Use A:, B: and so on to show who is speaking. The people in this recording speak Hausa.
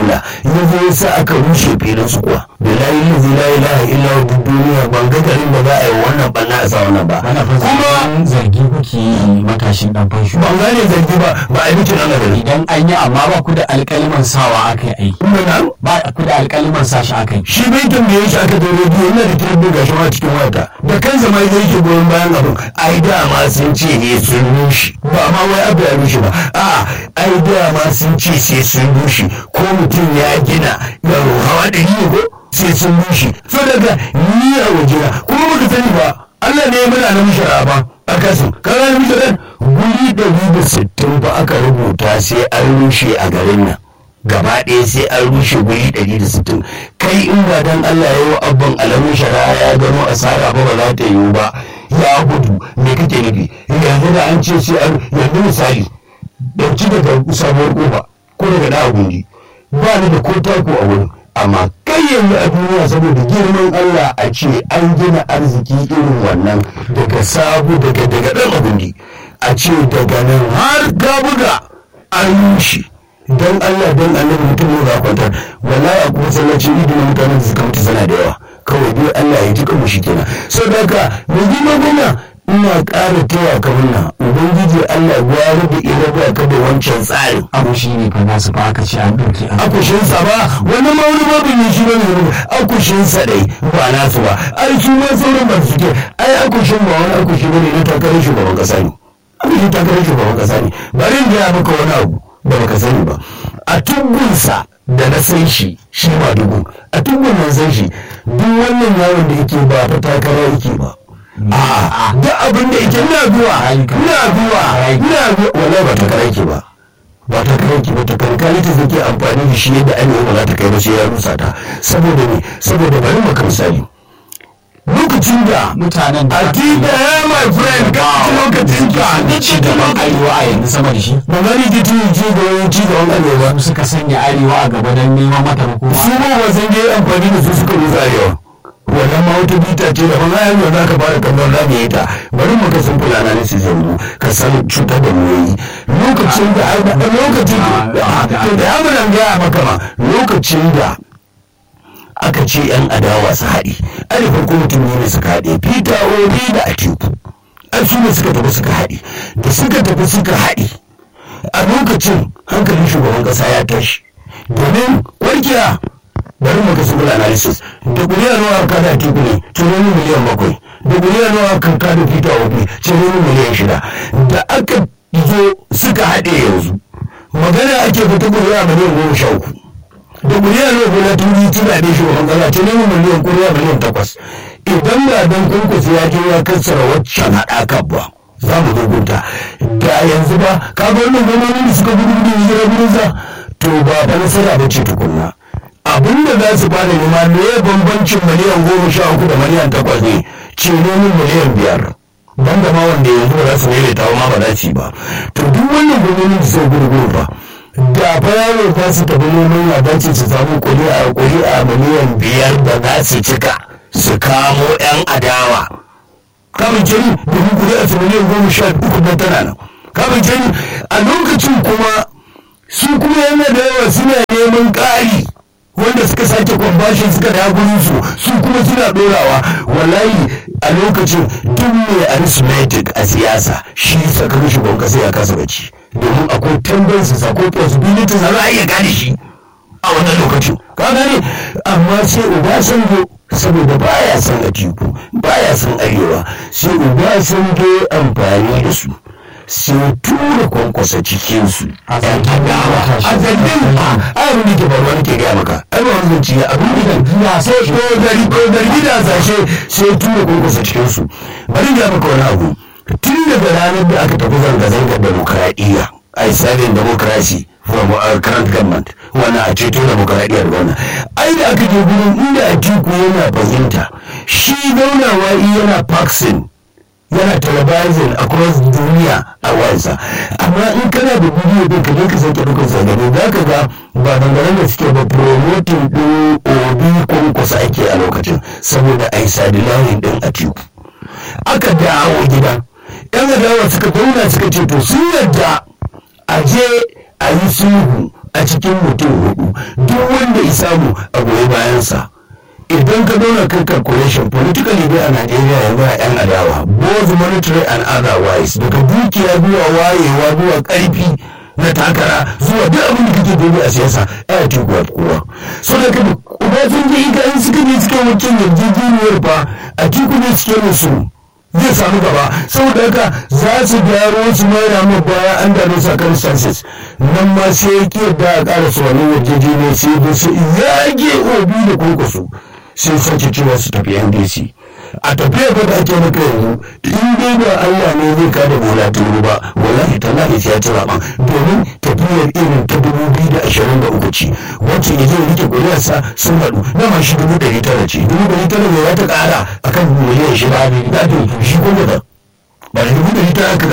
A: Allah ya zo ya sa aka rushe filin su kuwa billahi lazi la ilaha illa hu duniya ban ga garin da za a yi wannan banna a sa wannan ba
B: ana fa
A: kuma
B: zargi kuke yi matashin dan fansho
A: ban gane zargi ba ba a yi bikin ana gari
B: idan an yi amma ba ku da alƙaliman sawa aka yi aiki
A: kuma na
B: ba ku da alƙaliman sashi aka yi
A: shi bai tambaye shi aka zo rediyo yana da kiran ga shi ma cikin wata da kansa ma zai ke goyon bayan abin ai dama sun ce ne sun rushe ba ma wai abu ya rushe ba a ai dama sun ce sai sun rushe ko mutum ya gina ya hawa da ni ko sai sun rushe so daga ni a wajena kuma baka sani ba Allah ne muna na mishara ba a kasu kaga na mishara guri ɗari da sittin ba aka rubuta sai an rushe a garin nan gaba ɗaya sai an rushe guri ɗari da sittin kai in ba dan Allah ya yi abban alamun shari'a ya gano asara ba ba za ta yiwu ba ya gudu me kake nufi yanzu da an ce sai an yanzu misali ɗauki daga sabuwar kofa ko daga ɗa gundi ba ni da ko tako a wurin amma kai yanzu a duniya saboda girman Allah a ce an gina arziki irin wannan daga sabu daga daga ɗan agundi a ce daga nan har ka buga an rushe don Allah don annabi mutum ne za kwantar wallahi a kuma sallacin idi na mutanen da suka mutu sana da yawa kawai dai Allah ya ji kanmu shi kenan sau da haka mai girma gwamna ina ƙara taya ka murna ubangiji Allah ya gwara da iraba ka da wancan tsarin
B: abu shi ne fa nasu fa aka ce an ɗauki an
A: akushinsa ba wani ma wani babu ne shi bane ne akushinsa dai ba nasu ba ai su ma sauran ba su ke ai akushin ba wani akushi bane na takarar shugaban kasa ne akushin takarar shugaban kasa ne bari in gaya maka wani abu da baka sani ba a tubbunsa da na san shi shi ma dubu a tubbun nan san shi duk wannan yaron da yake ba ta takara yake ba a'a duk abin da yake ina zuwa ina zuwa ina zuwa wallahi ba takara yake ba ba ta kai ki ba ta kankani ta zake amfani da shi yadda ainihin ba za ta kai ba sai ya rusa ta saboda ne saboda bari maka misali lokacin da
B: mutanen da
A: a ti da ya my friend ka ci lokacin ka
B: da ci gaban arewa a yanzu sama da shi
A: ba gani ki ci ci gaban ci gaban arewa
B: su suka sanya arewa a gaba don neman mata hukuma
A: su ma ba san je amfani da su suka rusa arewa wannan ma wata bita ce da ban ayyuka za ka fara kallon za mu yi ta bari mu ka san fulana ne su zango ka san cutar da mu yayi lokacin da lokacin da to da ya mun gaya maka ma lokacin da aka ce yan adawa su haɗe ai da farko mutum ne suka haɗe peter obi da atiku ai su ne suka tafi suka haɗe da suka tafi suka haɗe a lokacin hankalin shugaban ƙasa ya tashi domin warkiya bari mu kasu bula analysis da kuriya nawa aka da atiku ne tunani miliyan bakwai da kuriya nawa aka da peter obi tunani miliyan shida da aka zo suka haɗe yanzu magana ake fita kuriya miliyan goma sha uku da miliyan ne kuma turi tuna da shugaban kasa ta nemi miliyan kuriya miliyan takwas idan ba dan kunkus ya je ya kassara waccan haɗaka ba za mu rubuta da yanzu ba ka ga wannan gwamnati da suka gudu gudu hijira gurinsa to ba fa nasara ba ce tukunna abin da za su bada nema me ya bambancin miliyan goma sha uku da miliyan takwas ne ce nomin miliyan biyar ban da ma wanda yanzu ba za su daidaita ma ba za su yi ba to duk wannan gwamnati da suka gudu gudu ba da fa yaro za su tafi neman ya dace su samu kuri'a kuri'a miliyan biyar da za su cika su kamo yan adawa kamun jini domin kuri'a su miliyan goma sha uku na tana nan kamun jini a lokacin kuma su kuma yana da yawa suna neman ƙari wanda suka sake kwambashin suka da su su kuma suna ɗorawa wallahi a lokacin duk mai arithmetic a siyasa shi sakamakon shugaban kasa ya kasa bacci domin akwai tendencies akwai possibilities za a iya gane shi a wannan lokacin ka gane amma sai obasanjo saboda baya son atiku baya son arewa sai obasanjo amfani da su sai tura kwankwasa cikinsu a adawa a zargin a abin da ke faruwa nake gaya maka ai ba wani zance abin da ya sai ko gari ko gari da sashe sai tura kwankwasa cikinsu bari ga maka wani abu tun daga ranar da aka tafi zanga-zangar demokuraɗiyya a sabin democracy from our current government wannan a ceto demokuraɗiyyar wannan ai da aka je gurin inda atiku yana fahimta shi zaunawa yana vaccine yana televising across duniya a wansa amma in kana da bidiyo din ka je ka sake dukkan zagane za ka ga ba dangane da suke ba promoting din obi kwankwasa ake a lokacin saboda a yi sadilahin din atiku aka dawo gida yan adawa suka zauna suka ce to sun yadda a je a yi sulhu a cikin mutum hudu duk wanda ya samu a goyi bayansa idan ka zauna kai calculation politically dai a Najeriya yanzu a yan adawa both monetary and otherwise daga dukiya zuwa wayewa zuwa karfi na takara zuwa duk abin da kake gobe a siyasa ya ci kuwa kowa so da ka ba sun je ika in suka je suka wancan yarjejeniyar fa a tiku ne suke musu zai samu gaba saboda haka za su gyaro su mayar mu baya an da circumstances nan ma sai ya ke da a ƙara su wani yarjejeniyar sai da su yage obi da kurkusu sai sake cewa su tafi ndc a tafiya ba da ake maka yanzu in dai ba Allah ne zai kada bola turu ba wallahi tallahi sai ya ci zaben domin tafiyar irin ta dubu biyu da ashirin da uku ce wacce ya zai rike kuriyarsa sun haɗu dama shi dubu ɗari tara ce dubu ɗari tara ne ya ta ƙara akan miliyan shida da shi kuma da ba da dubu ɗari tara